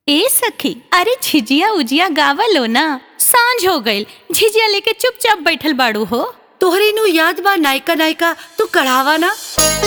ए सखी अरे झिझिया उजिया गावलो ना सांझ हो गईल झिझिया लेके चुपचाप बैठल बाड़ू हो तोहरे नु याद बा नायका नायका तू कढ़ावा ना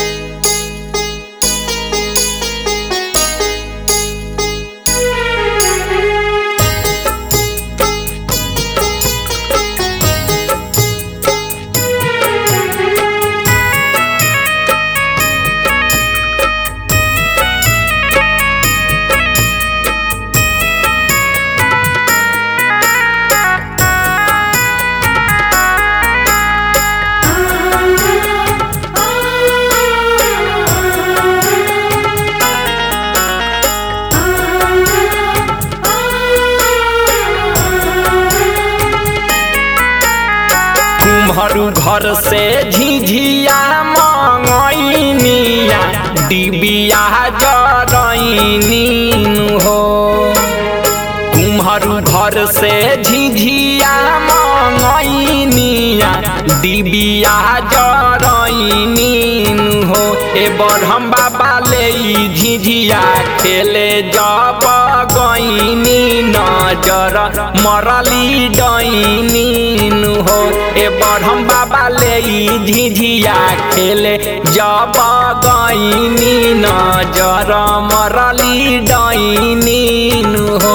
तुम्हारू घर से झिझिया मंगैनिया डिबिया जरैनी हो तुम्हारू घर से झिझिया मंगैनिया डिबिया जरैनी हो ए बरहम बाबा ले ई झिझिया खेले जब गईनी नजर मरली डैनी हो ए बरहम बाबा ले ई झिझिया खेले जब गईनी नजर मरली डैनी हो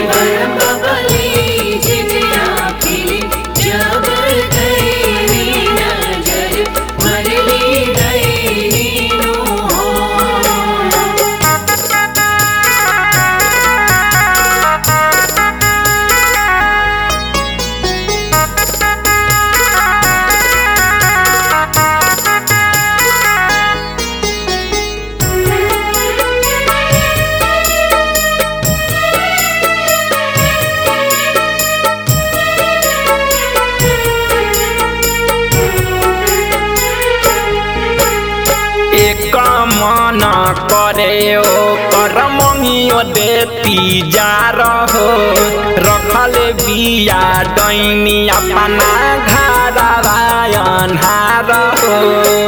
एक मन करे ओ कर मंगियो देती जा रहो रखल बिया डैनी अपना घरवा अन्हार हो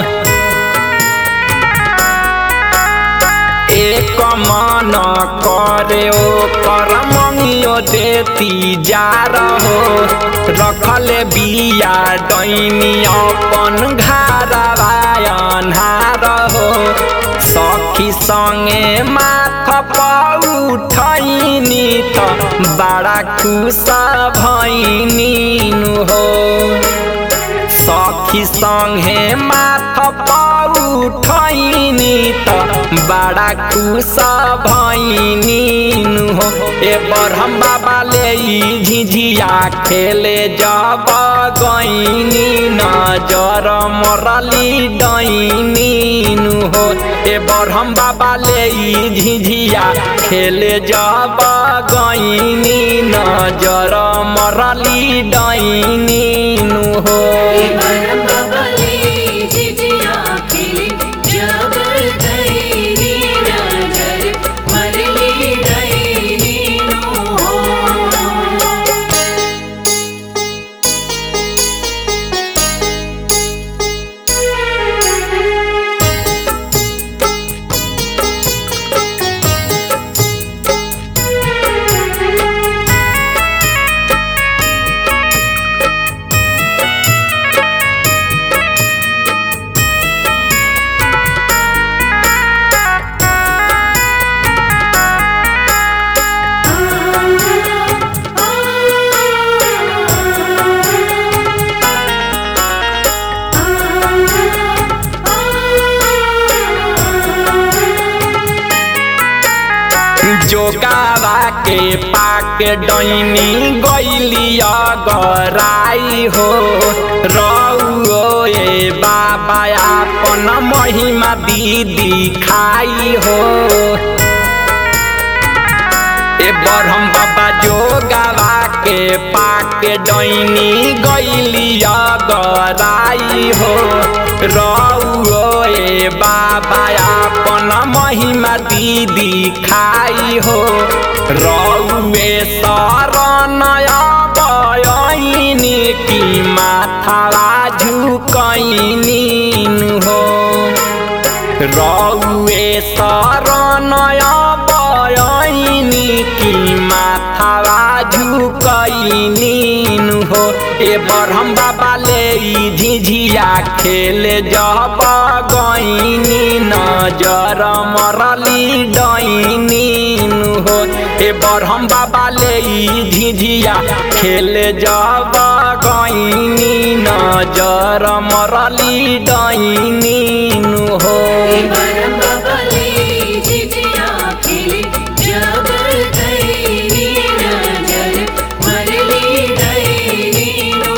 एक मन करे ओ कर मंगियो देती जा रहो रखल बिया डैनी अपन घरवा अन्हार हो सखी संगे माथ पौठैनी त बड़ा खुश भैनी हो सखी संगे माथ पौठैनी त बड़ा खुश भैनी हो ए बरहम बाबा ले ई झिझिया खेले जब गईनी नजर मरली डैनी हो ए बरहम बाबा ले ई झिझिया खेले जब गईनी नजर मरली डैनी हो जोगावा के पाक डैनी गैली गराई हो रौ ए बाबा अपन महिमा दीदी खाई हो ए बरहम बाबा जोगावा के पाक डैनी गैली गराई हो रौ ए बाबा अपन महिमा दीदी खाई हो रौए शरणय बयनी की माथावा झुकैनी हो रौए शरणय बयनी की झिझिया खेले जब गईनी नजर मरली डईनी हो ए बरहम बाबा ले ई झिझिया खेले जब गईनी नजर मरली डईनी हो बरम बबले जिजिया खेले जब गईनी नजर मरली गईनी नो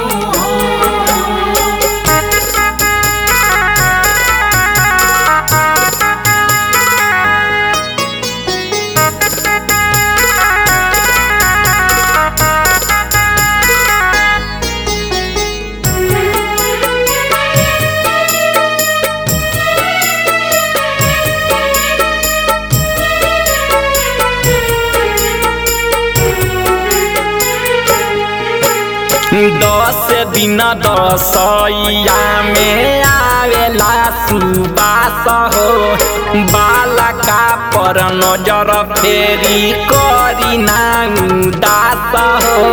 दस दिन दसैया में आवेला सुबास हो बालका पर नजर फेरी करी ना उदास हो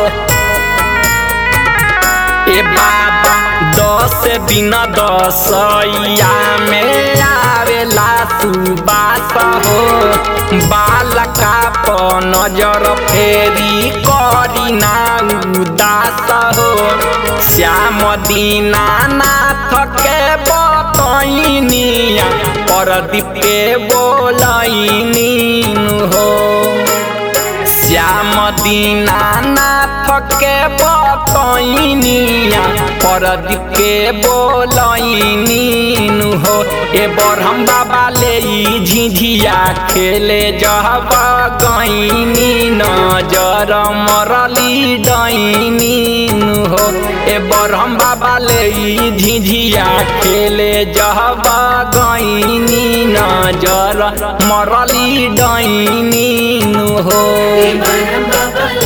ए बाबा दस दिन दसैया में आवेला सुबास हो बालका पर नजर फेरी करी ना उदास हो श्याम दीना नाथ के बतैनिया परदीप के बोलैनी हो श्याम दीनानाथ के बतैनिया परदीप के बोलैनी हो ए बरहम बाबा ले ई झिझिया खेले जब गईनी नजर मरली डईनी हो ए बरहम बाबा ले ई झिझिया खेले जब गईनी नजर मरली डईनी हो बरम बबले